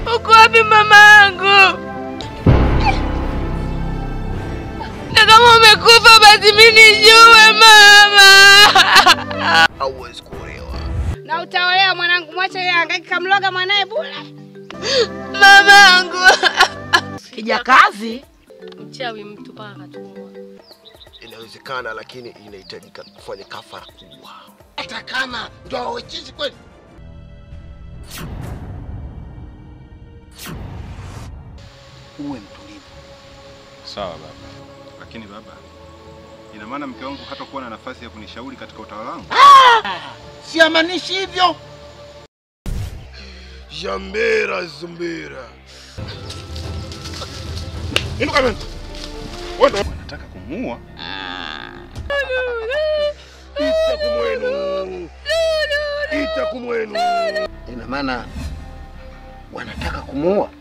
Uko wapi mama yangu? Na kama umekufa basi mimi nijue mama. Hauwezi kuolewa. Na utaolewa mwanangu, mwache yeye angaiki kamloga mwanae bure. Mama yangu. Kijakazi Mchawi mtu paka katumwa. Inawezekana, lakini inahitajika kufanya kafara kubwa. Hata kama ndo awechizi kweli. Uwe mtulivu. Sawa baba, lakini baba, ina maana mke wangu hatakuwa na nafasi ya kunishauri katika utawala wangu? Siamanishi hivyo. Jambera zumbera. Inuka mimi. Wewe unataka kumuua? Ita kumwenu. Ita kumwenu. Ina maana wanataka kumuua.